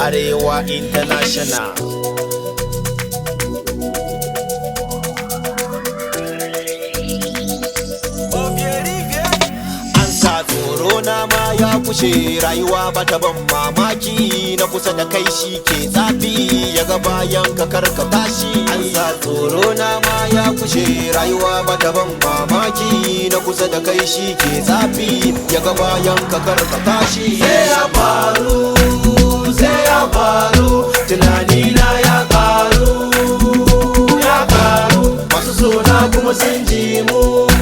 Arewa International. An sa tsoro na ma ya kushe rayuwa bata ban mamaki na kusa da kai shi ke tsafi ya ga bayan ka karka tashi. An sa tsoro na ma ya kushe rayuwa bata ban mamaki na kusa da kai shi ke tsafi ya ga bayan ka karka tashi. Sai ya faru, sai ya faru, tunani na ya karu, ya karu, masu sona kuma sun ji mu.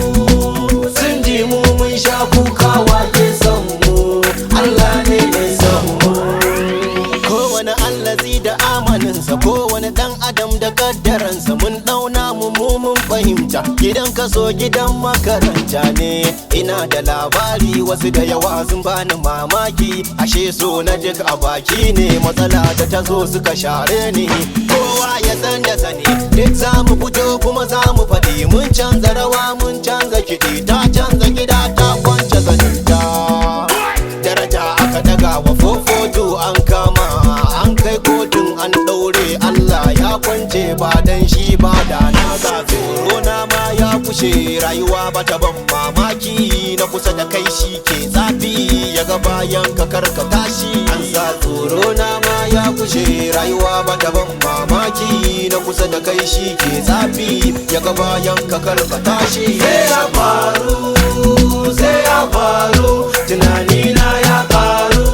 sun ji mu mun sha kuka wake son mu Allah ne mai son mu kowane allazi da amaninsa kowane dan adam da kaddaransa mun dauna mu mu mun fahimta gidan kaso gidan makaranta ne ina da labari wasu da yawa sun bani mamaki ashe so na duk a baki ne matsala da ta zo suka share ni kowa ya san da sani duk za mu fito kuma za mu faɗi mun canza rawa mun canza kiɗi ta canza gida ta kwance zaninta daraja aka daga wa fofoto an kama an kai kotun an ɗaure Allah ya kwance ba dan shi ba da na ga tsoro na ma ya kushe rayuwa bata ban mamaki na kusa da kai shi ke zafi ya ga bayan ka karka tashi an sa tsoro na ma ya kushe rayuwa bata ban mamaki na kusa da kai shi ke zafi ya ga bayan ka karka tashi sai ya faru sai ya faru tunani na ya karu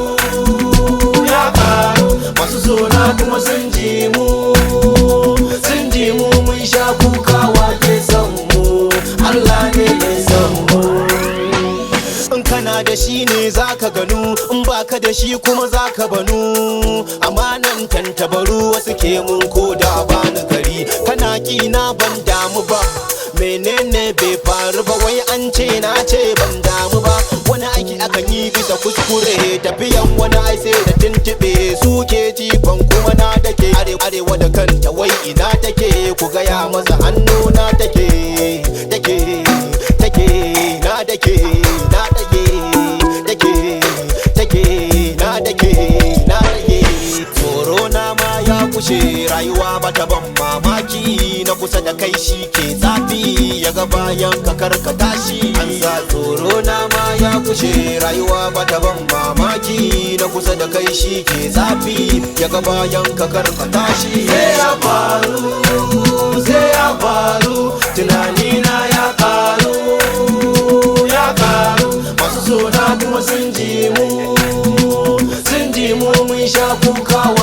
ya karu masu sona kuma sun ji mu sun ji mu mun sha kuka wake son mu Allah ne mai son mu in kana da shi ne zaka ganu in baka da shi kuma zaka banu amanan tantabaru wasu ke mun ko da bani gari kana kina ban damu ba menene bai faru ba wai an ce na ce ban damu ba wani aiki akan yi bisa kuskure tafiyan wani ai sai da tuntube suke jifan kuma na take arewa da kanta wai ina take ku gaya masa hannu na take take take na take na take take take na take na take tsoro na ma ya kushe rayuwa bata ban mamaki na kusa da kai shi ke zafi ya ga bayan ka karka tashi an sa tsoro na ma ya kushe rayuwa bata ban mamaki na kusa da kai shi ke zafi ya ga bayan ka karka tashi sai ya faru sai ya faru tunani na ya karu ya karu masu sona kuma sun ji mu sun ji mu mun sha kuka